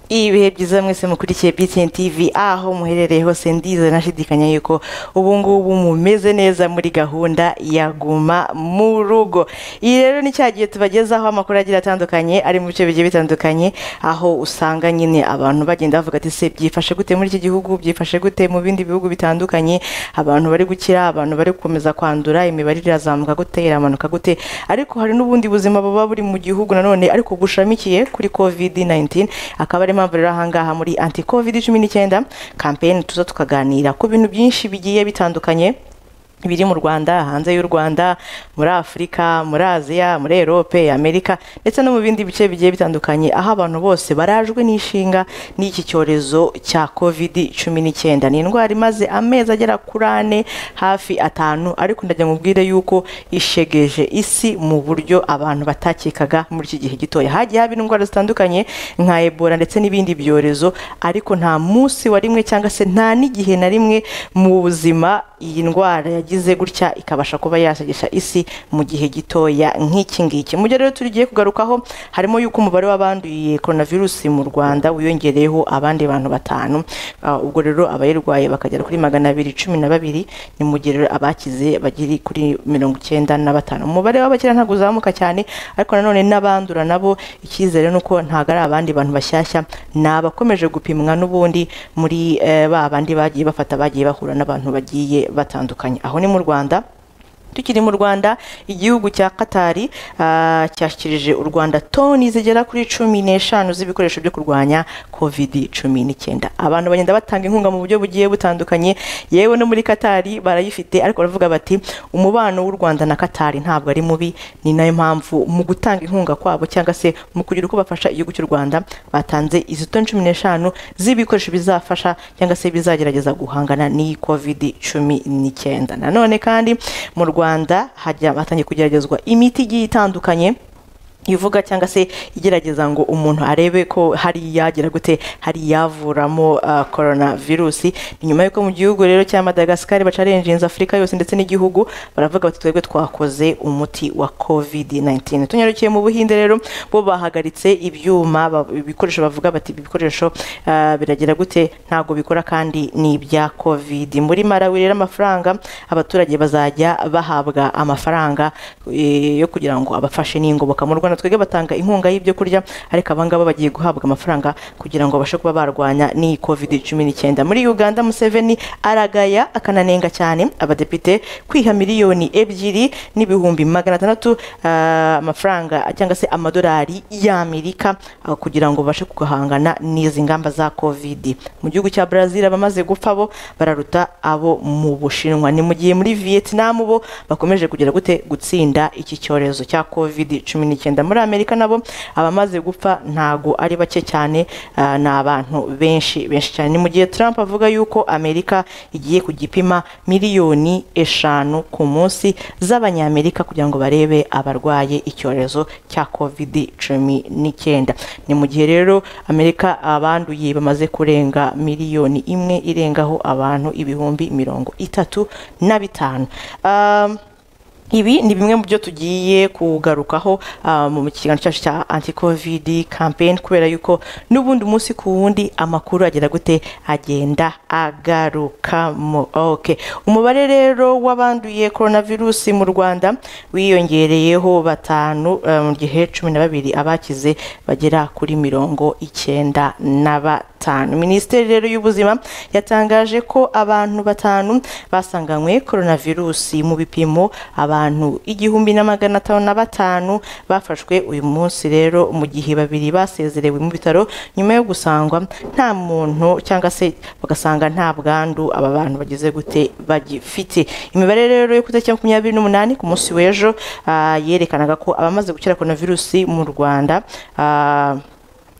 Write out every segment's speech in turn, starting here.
ibihe byiza mwese mukurikiye BTN TV aho muherereye hose ndize nashidikanya yuko ubu ngubu mumeze neza muri gahunda ya guma mu rugo iyi rero ni cya gihe tubagezaho amakuru agira atandukanye ari mu bice bigiye bitandukanye aho usanga nyine abantu bagenda bavuga ati se byifashe gute muri iki gihugu byifashe gute mu bindi bihugu bitandukanye abantu bari gukira abantu bari gukomeza kwandura imibare irazamuka gute iramanuka gute ariko hari n'ubundi buzima buba buri mu gihugu nanone ariko bushamikiye kuri covid 19 akaba ari impamvu rero ahangaha muri anti covid 19 campaign tuza tukaganira ku bintu byinshi bigiye bitandukanye biri mu rwanda hanze y'u rwanda muri afurika muri aziya muri erope amerika ndetse no mu bindi bice bigiye bitandukanye aho abantu bose barajwe n'inshinga n'iki cyorezo cya covid cumi n'icyenda ni indwara imaze amezi agera kuri ane hafi atanu ariko ndagira ngo mubwire yuko ishegeje isi mu buryo abantu batakekaga muri iki gihe gitoya hagiye haba indwara zitandukanye nka ebola ndetse n'ibindi byorezo ariko nta munsi wa rimwe cyangwa se nta n'igihe na rimwe mu buzima iyi ndwara yagize gutya ikabasha kuba yashegesha isi mu gihe gitoya nk'iki ngiki mu rero tugiye kugarukaho harimo yuko umubare w'abanduye coronavirus mu rwanda wiyongereyeho abandi bantu batanu Ah, ubwo rero abayirwaye bakagera kuri magana abiri cumi na babiri ni mu gihe rero abakize bagiri kuri mirongo icyenda na batanu umubare w'abakira ntabwo uzamuka cyane ariko nanone n'abandura nabo icyizere ni uko ntabwo ari abandi bantu bashyashya ni abakomeje gupimwa n'ubundi muri eh, ba bandi bagiye bafata bagiye bahura n'abantu bagiye batandukanye aho ni mu rwanda tukiri mu rwanda igihugu cya katari ah, cyashyikirije u rwanda toni zigera kuri cumi n'eshanu z'ibikoresho byo kurwanya covid cumi n'icyenda abantu bagenda batanga inkunga mu buryo bugiye butandukanye yewe no muri katari barayifite ariko baravuga bati umubano w'u rwanda na katari ntabwo ari mubi ni nayo mpamvu mu gutanga inkunga kwabo cyangwa se mu kugira uko bafasha igihugu cy'u rwanda batanze izi toni cumi n'eshanu z'ibikoresho bizafasha cyangwa se bizagerageza guhangana n'iyi covid cumi n'icyenda nanone kandi mu rwanda hajya hatangiye kugeragezwa imiti igiye itandukanye ivuga cyangwa se igerageza ngo umuntu arebe ko hari yagira gute hari yavuramo korona virusi ni nyuma y'uko mu gihugu rero cya madagascar bacarenjinze afurika yose ndetse n'igihugu baravuga bati twebwe twakoze umuti wa covid 19 tunyarukiye mu buhinde rero bo bahagaritse ibyuma ba- ibikoresho bavuga bati ibi bikoresho ah, biragira gute ntabwo bikora kandi ni ibya covid muri marawi rero amafaranga abaturage bazajya bahabwa amafaranga eh, yo kugira ngo abafashe n'ingoboka mu rwanda twebwe batanga inkunga y'ibyo kurya ariko abangaba bagiye guhabwa amafaranga kugira ngo babashe kuba barwanya n'iyi covid cumi n'icyenda muri uganda museveni aragaya akananenga cyane abadepite kwiha miliyoni ebyiri n'ibihumbi magana atandatu ah, amafaranga cyangwa se amadolari y'amerika ah, kugira ngo babashe guhangana n'izi ngamba za covid mu gihugu cya brazil abamaze gupfa bo bararuta abo mu bushinwa ni mu gihe muri vietnam bo bakomeje kugira gute gutsinda iki cyorezo cya covid cumi n'icyenda muri amerika nabo abamaze gupfa ntago ari bake cyane ah, ni abantu benshi benshi cyane ni mu gihe trump avuga yuko amerika igiye kugipima miliyoni eshanu ku munsi z'abanyamerika kugira ngo barebe abarwaye icyorezo cya covid cumi n'icyenda ni mu gihe rero amerika abanduye bamaze kurenga miliyoni imwe irengaho abantu ibihumbi mirongo itatu na bitanu um, ibi ni bimwe mu byo tugiye kugarukaho ah, mu kiganiro cyacu cya anti covid campaign kubera yuko n'ubundi umunsi ku wundi amakuru agera gute agenda agarukamo okay. umubare rero w'abanduye coronavirus mu rwanda wiyongereyeho batanu eh, mu gihe cumi na babiri abakize bagera kuri mirongo icyenda na batanu minisiteri rero y'ubuzima yatangaje ko abantu batanu basanganywe coronavirusi mu bipimo abantu igihumbi na magana atanu na batanu bafashwe uyu munsi rero mu gihe babiri basezerewe mu bitaro nyuma yo gusangwa nta muntu cyangwa se bagasanga nta bwandu aba bantu bagize gute bagifite imibare rero yo kutariki ya makumyabiri n'umunani ku munsi w'ejo ah, yerekanaga ko abamaze gukira coronavirusi mu rwanda ah,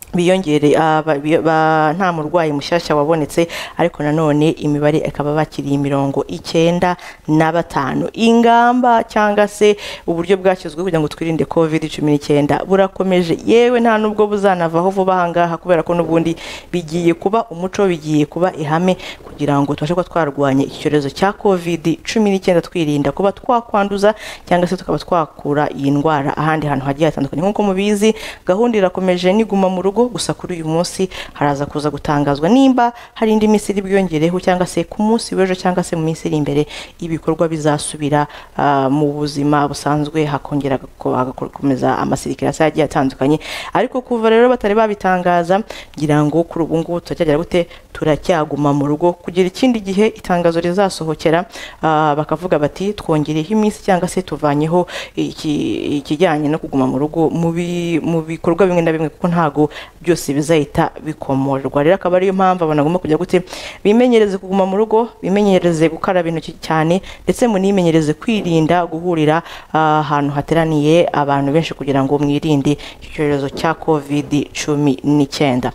biyongere ah, ba- bi- ba- nta murwayi mushyashya wabonetse ariko nanone imibare ikaba bakiriye imirongo icyenda na batanu ingamba cyangwa se uburyo bwashyizweho kugira ngo twirinde covid cumi n'icyenda burakomeje yewe nta n'ubwo buzanavaho vuba ahangaha kubera ko n'ubundi bigiye kuba umuco bigiye kuba ihame kugira ngo tubashe kuba twarwanya iki cyorezo cya covid cumi n'icyenda twirinda kuba twakwanduza cyangwa se tukaba twakura iyi ndwara ahandi hantu hagiye hatandukanye nk'uko mubizi gahunda irakomeje niguma mu rugo rugo gusa kuri uyu munsi haraza kuza gutangazwa nimba hari indi minsi iri bwiyongereho cyangwa se ku munsi w'ejo cyangwa se mu minsi iri imbere ibikorwa bizasubira ah, mu buzima busanzwe hakongera ko- hagakomeza amasirikirasi agiye atandukanye ariko kuva rero batari babitangaza ngira ngo kuri ubu ngubu turacyagera gute turacyaguma mu rugo kugira ikindi gihe itangazo rizasohokera ah, bakavuga bati twongereho iminsi cyangwa se tuvanyeho iki- ikijyanye no kuguma mu rugo mu bi- mu bikorwa bimwe na bimwe kuko ntago byose bizahita bikomorwa rero akaba ariyo mpamvu abantu bagomba kujya gute bimenyereze kuguma mu rugo bimenyereze gukaraba intoki cyane ndetse munimenyereze kwirinda guhurira ah, ahantu hateraniye abantu benshi kugira ngo mwirinde icyorezo cya covid cumi n'icyenda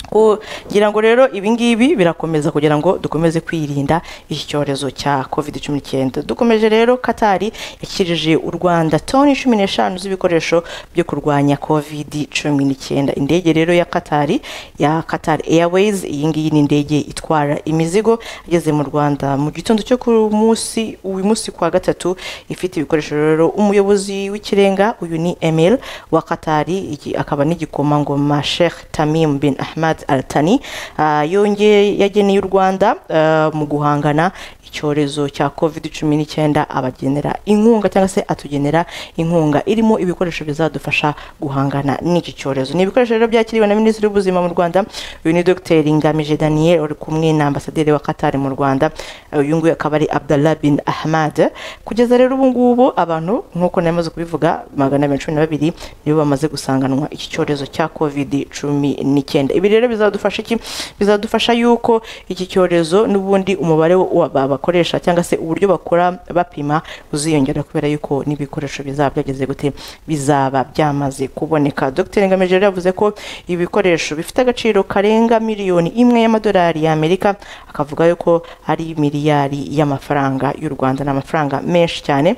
kugira ngo rero ibi ngibi birakomeza kugira ngo dukomeze kwirinda iki cyorezo cya covid cumi n'icyenda dukomeje rero katari yakirije u rwanda toni cumi n'eshanu z'ibikoresho byo kurwanya covid cumi n'icyenda indege rero ya katari ya katari airways iyi ngiyi ni indege itwara imizigo igeze mu rwanda mu gitondo cyo kuri uyu munsi uyu munsi kwa gatatu ifite ibikoresho rero umuyobozi w'ikirenga uyu ni emil wa katari iki akaba n'igikomangoma sheikh tamim bin ahmad al tani ah, yongeye yageneye u rwanda ah, mu guhangana icyorezo cya covid cumi n'icyenda abagenera inkunga cyangwa se atugenera inkunga irimo ibikoresho bizadufasha guhangana n'iki cyorezo ni ibikoresho rero byakiriwe na minisitiri w'ubuzima mu rwanda uyu ni dr ngamije daniel uri kumwe na ambasaderi wa katari mu rwanda uyu nguyu akaba ari abdallah bin ahmad kugeza rero ubu ngubu abantu nk'uko namaze kubivuga magana abiri na cumi na babiri nibo bamaze gusanganwa iki cyorezo cya covid cumi n'icyenda ibi rero bizadufasha iki bizadufasha yuko iki cyorezo n'ubundi umubare wa- ba- bakoresha cyangwa se uburyo bakora bapima uziyongera kubera yuko n'ibikoresho bizaba byageze gute bizaba byamaze kuboneka dr ngamije rero yavuze ko ibi bikoresho bifite agaciro karenga miliyoni imwe y'amadolari y'amerika akavuga yuko ari miliyari y'amafaranga y'u rwanda ni amafaranga menshi cyane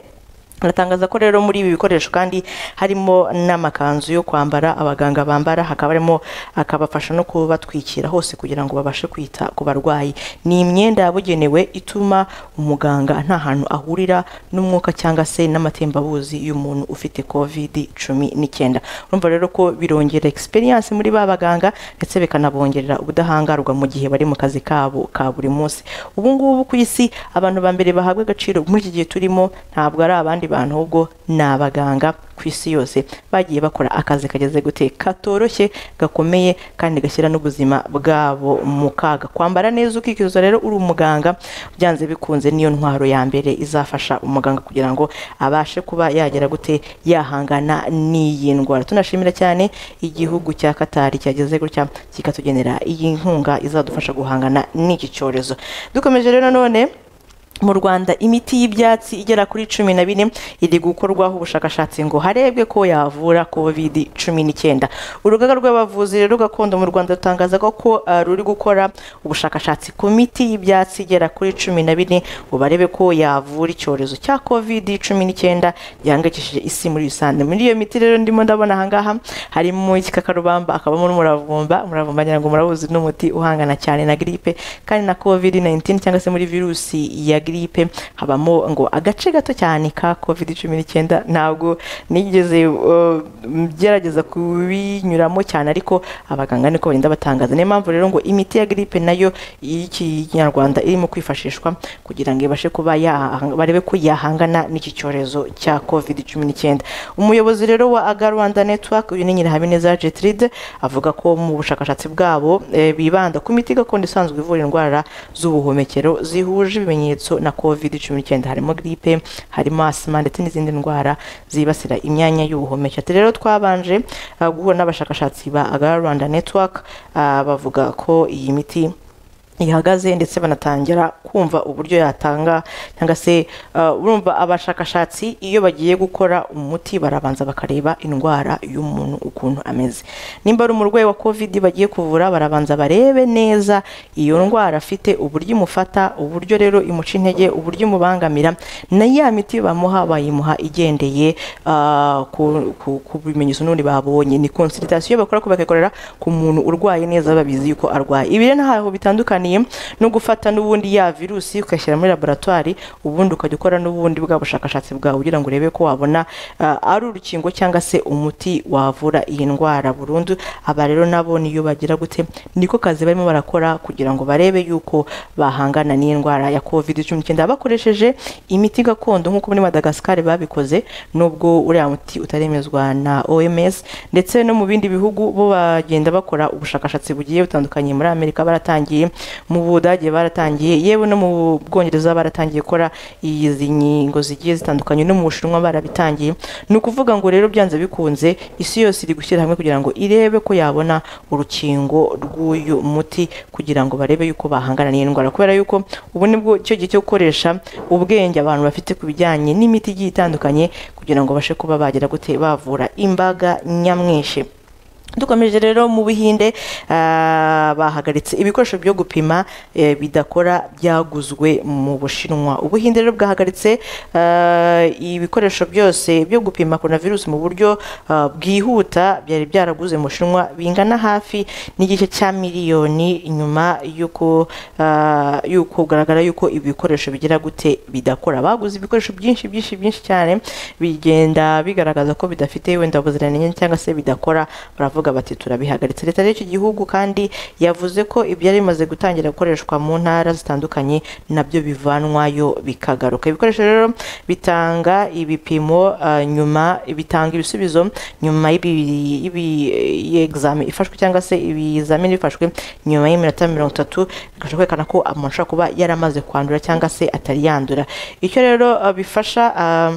aratangaza ko rero muri ibi bikoresho kandi harimo n'amakanzu yo kwambara abaganga bambara hakaba harimo akabafasha no kubatwikira hose kugira ngo babashe kwita ku barwayi ni imyenda yabugenewe ituma umuganga nta hantu ahurira n'umwuka cyangwa se n'amatembabuzi y'umuntu ufite covid cumi n'icyenda urumva rero ko birongera experience muri ba baganga ndetse bikanabongerera ubudahangarwa mu gihe bari mu kazi kabo ka buri munsi ubu ngubu ku isi abantu ba mbere bahabwa agaciro muri iki gihe turimo ntabwo ari abandi bantu ahubwo ni abaganga ku isi yose bagiye bakora akazi kageze gute katoroshye gakomeye kandi gashyira n'ubuzima bwabo mu kaga kwambara neza ukikiza rero uri umuganga byanze bikunze niyo ntwaro ya mbere izafasha umuganga kugira ngo abashe kuba yagera gute yahangana n'iyi ndwara tunashimira cyane igihugu cya katari cyageze gutya kikatugenera iyi nkunga izadufasha guhangana n'iki cyorezo dukomeje rero none mu rwanda imiti y'ibyatsi igera kuri cumi na bine iri gukorwaho ubushakashatsi ngo harebwe ko yavura covid cumi n'icyenda urugaga rw'abavuzi rero gakondo mu rwanda rutangaza ko ko ah, ruri gukora ubushakashatsi ku miti y'ibyatsi igera kuri cumi na bine ngo barebe ko yavura icyorezo cya covid cumi n'icyenda gihangayikishije isi muri rusange muri iyo miti rero ndimo ndabona ahangaha harimo igikakarubamba akabamo n'umuravumba umuravumba ngira ngo murabuzi ni umuti uhangana cyane na gripe kandi na covid 19 cyangwa se muri virusi ya gripe habamo ngo agace gato cyane ka covid 19 ntabwo nigeze uh, gerageza kubinyuramo cyane ariko abaganga niko bagenda batangaza niyo mpamvu rero ngo imiti ya gripe nayo y'ikinyarwanda irimo kwifashishwa kugira ngo ibashe kuba yaha- barebe ko yahangana n'iki cyorezo cya covid 19 umuyobozi rero wa aga rwanda network uyu ni nyirahabineza jetride avuga ko mu bushakashatsi bwabo eh, bibanda ku miti gakondo isanzwe ivura indwara z'ubuhumekero zihuje ibimenyetso na covid 19 harimo gripe harimo asima ndetse n'izindi ndwara zibasira imyanya y'ubuhumekero Ati rero twabanje ah, guhura n'abashakashatsi ba Agara Rwanda Network ah, bavuga ko iyi miti ihagaze ndetse banatangira kumva uburyo yatanga cyangwa se uh, urumva abashakashatsi iyo bagiye gukora umuti barabanza bakareba indwara y'umuntu ukuntu ameze nimba ari umurwayi wa covid bagiye kuvura barabanza barebe neza iyo ndwara afite uburyo imufata uburyo rero imuca intege uburyo imubangamira na ya miti bamuha bayimuha igendeye ah, ku- ku ku bimenyetso n'ubundi babonye ni consultation bakora ko bakayikorera ku muntu urwaye neza babizi yuko arwaye ibi rero ntaho bitandukaniye bitaniye no gufata n'ubundi ya virusi ukayishyira muri laboratwari ubundi ukajya ukora n'ubundi bwa bushakashatsi bwawe kugira ngo urebe ko wabona ah, ari urukingo cyangwa se umuti wavura iyi ndwara burundu aba rero nabo niyo bagira gute niko kazi barimo barakora kugira ngo barebe yuko bahangana n'iyi ndwara ya covid cumi n'icyenda bakoresheje imiti gakondo nk'uko muri madagascar babikoze nubwo uriya muti utaremezwa na oms ndetse no mu bindi bihugu bo bagenda bakora ubushakashatsi bugiye butandukanye muri amerika baratangiye mu budage baratangiye yewe no mu bwongereza baratangiye gukora izi nkingo zigiye zitandukanye no mu bushinwa barabitangiye ni ukuvuga ngo rero byanze bikunze isi yose iri gushyira hamwe kugira ngo irebe ko yabona urukingo rw'uyu muti kugira ngo barebe yuko bahangana n'iyi ndwara kubera yuko ubu nibwo cyo gihe cyo gukoresha ubwenge abantu bafite ku bijyanye n'imiti igiye itandukanye kugira ngo babashe kuba bagera gute bavura imbaga nyamwinshi dukomeje rero mu buhinde ah, bahagaritse ibikoresho byo gupima eh, bidakora byaguzwe mu bushinwa ubuhinde rero bwahagaritse ah, ibikoresho byose byo gupima coronavirus mu buryo ah, bwihuta byari byaraguze mu bushinwa bingana hafi n'igice cya miliyoni nyuma y'uko ah, y'uko kugaragara y'uko ibikoresho bigira gute bidakora baguze ibikoresho byinshi byinshi byinshi cyane bigenda bigaragaza ko bidafite wenda ubuziranenge cyangwa se bidakora baravuga bati turabihagaritse leta y'iki gihugu kandi yavuze ko ibyari bimaze gutangira gukoreshwa mu ntara zitandukanye nabyo bivanwayo bikagaruka ibikoresho rero bitanga ibipimo ah, nyuma bitanga ibisubizo nyuma y'ibi- y'ibi- y'examen ifashwe cyangwa se ibizamini bifashwe nyuma y'iminota mirongo itatu bikabasha kwerekana ko umuntu ashobora kuba yaramaze kwandura cyangwa se atari yandura icyo rero ah, bifasha ah,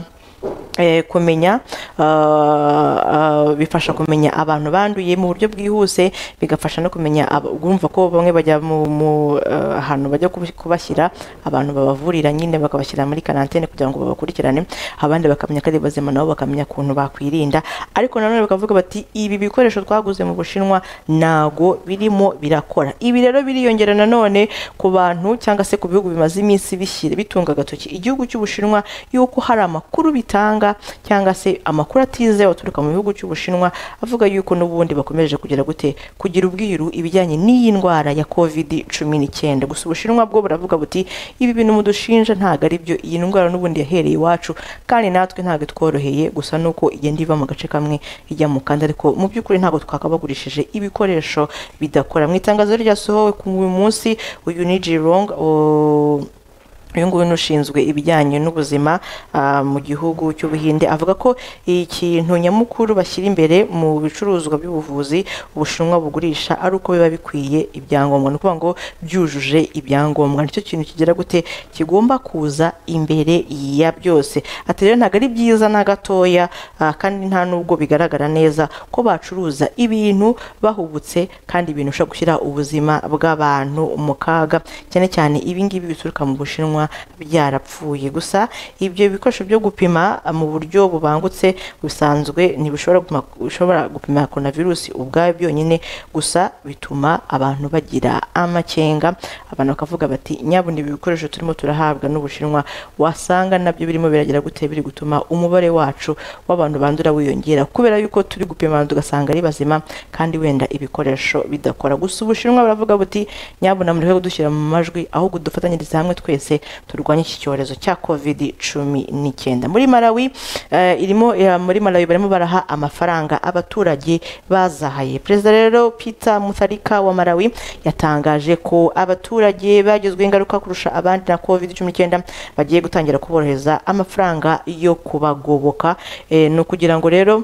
eh, kumenya ah, ah, bifasha kumenya abantu banduye mu buryo bwihuse bigafasha no kumenya aba- urumva ko bamwe bajya mu mu, eh, ahantu bajya kubi- kubashyira abantu babavurira nyine bakabashyira muri karantene kugira ngo babakurikirane abandi bakamenya ko ari bazima nabo bakamenya ukuntu bakwirinda ariko nanone bakavuga bati ibi bikoresho twaguze mu bushinwa ntago birimo birakora ibi rero biriyongera nanone ku bantu cyangwa se ku bihugu bimaze iminsi bishyira bitunga agatoki igihugu cy'ubushinwa yuko hari amakuru bitanga cyangwa se amakuru atizewe aturuka mu gihugu cy'ubushinwa avuga yuko n'ubundi bakomeje kugira gute kugira ubwiru ibijyanye n'iyi ndwara ya covid cumi n'icyenda gusa ubushinwa bwo buravuga buti ibi bintu mudushinja ntabwo ari byo iyi ndwara n'ubundi yahereye iwacu kandi natwe ntabwo tworoheye gusa nuko igenda iva mu gace kamwe ijya mu kandi ariko mu by'ukuri ntabwo twakabagurishije ibikoresho bidakora mu itangazo ryasohowe ku munsi uyu ni Jirong o- uyu nguyu ni ushinzwe ibijyanye n'ubuzima ah, mu gihugu cy'ubuhinde avuga ko ikintu nyamukuru bashyira imbere mu bicuruzwa by'ubuvuzi ubushinwa bugurisha ari uko biba bikwiye ibyangombwa ni ukuvuga ngo byujuje ibyangombwa nicyo kintu kigira gute kigomba kuza imbere ya byose ati rero ntabwo ari byiza na gatoya ah, kandi nta nubwo bigaragara neza ko bacuruza ibintu bahubutse kandi ibintu ushobora gushyira ubuzima bw'abantu mu kaga cyane cyane ibingibi bituruka mu bushinwa byarapfuye gusa ibyo bikoresho byo gupima ah, mu buryo bubangutse busanzwe ntibishobora gupima- bishobora gupima korona virusi ubwayo byonyine gusa bituma abantu bagira amakenga abantu bakavuga bati nyabundi ibi bikoresho turimo turahabwa n'ubushinwa wasanga nabyo birimo biragira gute biri gutuma umubare wacu w'abantu bandura wiyongera kubera yuko turi gupima abantu tugasanga ari bazima kandi wenda ibikoresho bidakora gusa ubushinwa buravuga buti nyabuna mureke kudushyira mu majwi ahubwo dufatanyirize hamwe twese turwanye iki cyorezo cya covid cumi n'icyenda muri malawi eh, irimo eh, muri malawi barimo baraha amafaranga abaturage bazahaye perezida rero peter mutharika wa malawi yatangaje ko abaturage bagizweho ingaruka kurusha abandi na covid cumi n'icyenda bagiye gutangira kuborohereza amafaranga yo kubagoboka Eh, ni ukugira ngo rero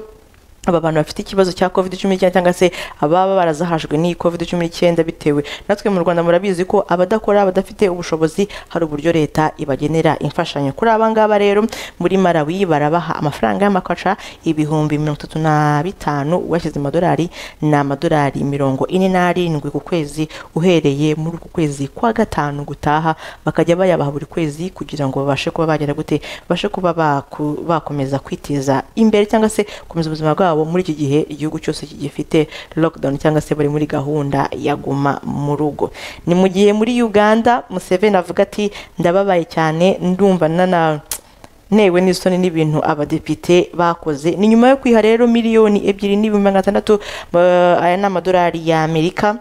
aba bantu bafite ikibazo cya covid cumi n'icyenda cyangwa se ababa barazahajwe n'iyi covid cumi n'icyenda bitewe natwe mu rwanda murabizi ko abadakora badafite ubushobozi hari uburyo leta ibagenera imfashanyo kuri aba ngaba rero muri malawi barabaha amafaranga y'amakaca ibihumbi mirongo itatu na bitanu washyize amadolari ni amadolari mirongo ine n'arindwi ku kwezi uhereye muri uku kwezi kwa gatanu gutaha bakajya bayabaha buri kwezi kugira ngo babashe kuba bagera gute babashe kuba baku- bakomeza kwiteza imbere cyangwa se gukomeza ubuzima bwabo muri iki gihe igihugu cyose gifite lockdown cyangwa se bari muri gahunda ya guma mu rugo ni mu gihe muri Uganda Museveni avuga ati ndababaye cyane ndumva nana ntewe n'isoni n'ibintu abadepite bakoze ni nyuma yo kwiha rero miliyoni ebyiri n'ibihumbi magana atandatu eh, aya ni amadolari y'amerika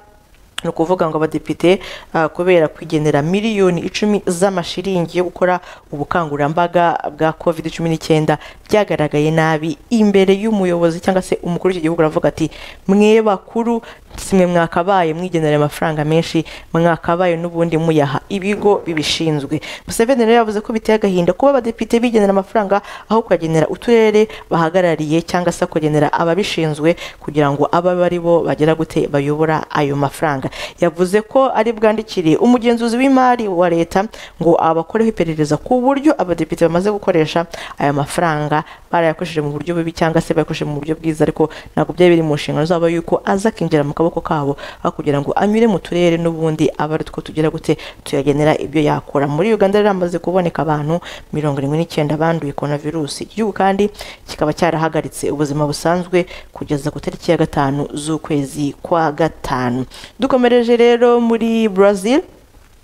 ni ukuvuga ngo abadepite ah, kubera kwigenera miliyoni icumi z'amashiringi yo gukora ubukangurambaga bwa covid cumi n'icyenda byagaragaye nabi imbere y'umuyobozi cyangwa se umukuru w'iki gihugu aravuga ati mwe bakuru simwe mwakabaye mwigenera amafaranga menshi mwakabaye n'ubundi muyaha ibigo bibishinzwe museveni rero yavuze ko biteye agahinda kuba abadepite bigenera amafaranga aho kuyagenera uturere bahagarariye cyangwa se kugenera ababishinzwe kugira ngo ababe ari bo bagera gute bayobora ayo mafaranga yavuze ko ari bwandikire umugenzuzi w'imari wa leta ngo abakoreho iperereza ku buryo abadepite bamaze gukoresha aya mafaranga barayakoresheje mu buryo bubi cyangwa se bayakoresheje mu buryo bwiza ariko ntabwo byari biri mu nshingano zabo yuko aza akinjira mu kaboko kabo aho kugira ngo anyure mu turere n'ubundi aba ari two tugira gute tuyagenera ibyo yakora muri uganda rero hamaze kuboneka abantu mirongo irindwi n'icyenda banduye korona virusi igihugu kandi kikaba cyarahagaritse ubuzima busanzwe kugeza ku tariki ya gatanu z'ukwezi kwa gatanu dukomereje rero muri brazil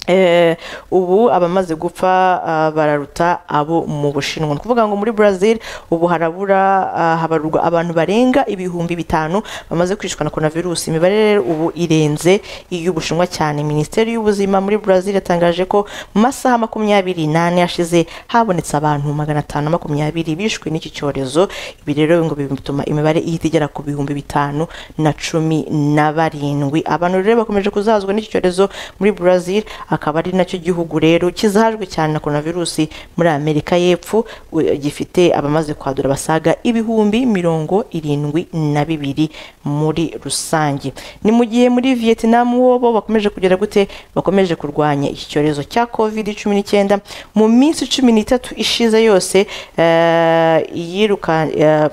Eh, ubu abamaze gupfa ah, bararuta abo mu bushinwa ni ukuvuga ngo muri brazil ubu harabura ah, habarurwa abantu barenga ibihumbi bitanu bamaze kwicwa na coronavirus imibare rero ubu irenze iy'ubushinwa cyane minisiteri y'ubuzima muri brazil yatangaje ko mu masaha makumyabiri n'ane yashize habonetse abantu magana atanu na makumyabiri bishwe n'iki cyorezo ibi rero ngo bituma imibare ihita igera ku bihumbi bitanu na cumi na barindwi abantu rero bakomeje kuzahazwa n'iki cyorezo muri brazil akaba ari nacyo gihugu rero kizahajwe cyane na coronavirusi muri amerika y'epfo u- gifite abamaze kwadura basaga ibihumbi mirongo irindwi na bibiri muri rusange ni mu gihe muri vietnam bo bo bakomeje kugira gute bakomeje kurwanya iki cyorezo cya covid cumi n'icyenda mu minsi cumi n'itatu ishize yose eh, iyiruka eh,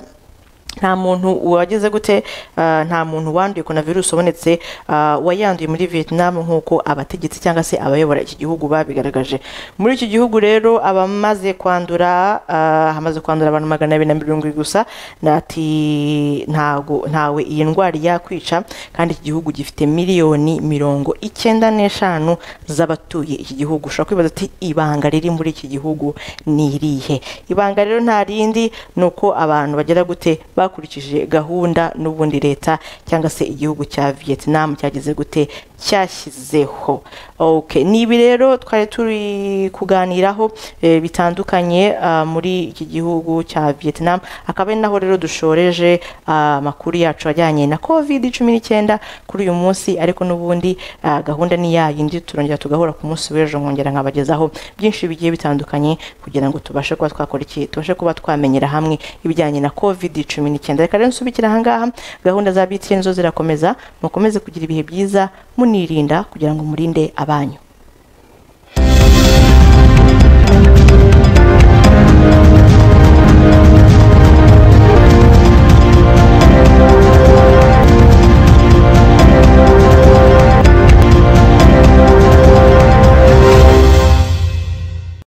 nta muntu wagize gute ah, nta muntu wanduye korona virusi ubonetse ah, wayanduye muri vietnam nk'uko abategetsi cyangwa se abayobora iki gihugu babigaragaje muri iki gihugu rero abamaze kwandura ah, hamaze kwandura abantu magana abiri na mirongo irindwi gusa ati ntago ntawe iyi ndwara yakwica kandi iki gihugu gifite miliyoni mirongo icyenda n'eshanu z'abatuye iki gihugu ushobora kwibaza ati ibanga riri muri iki gihugu ni irihe ibanga rero nta rindi ni uko abantu bagera gute bakurikije gahunda n'ubundi leta cyangwa se igihugu cya vietnam cyagize gute cyashyizeho okay. ni ibi rero twari turi kuganiraho eh, bitandukanye ah, muri iki gihugu cya vietnam akaba ari naho rero dushoreje ah, amakuru yacu ajyanye na covid cumi n'icyenda kuri uyu munsi ariko n'ubundi ah, gahunda ni ya yindi turongera tugahura ku munsi w'ejo nkongera nkabagezaho byinshi bigiye bitandukanye kugira ngo tubashe kuba twakora iki tubashe kuba twamenyera hamwe ibijyanye na covid cumi n'icyenda reka rero nsubikire ahangaha gahunda za btn zo zirakomeza mukomeze kugira ibihe byiza munirinda kugira ngo murinde abanyu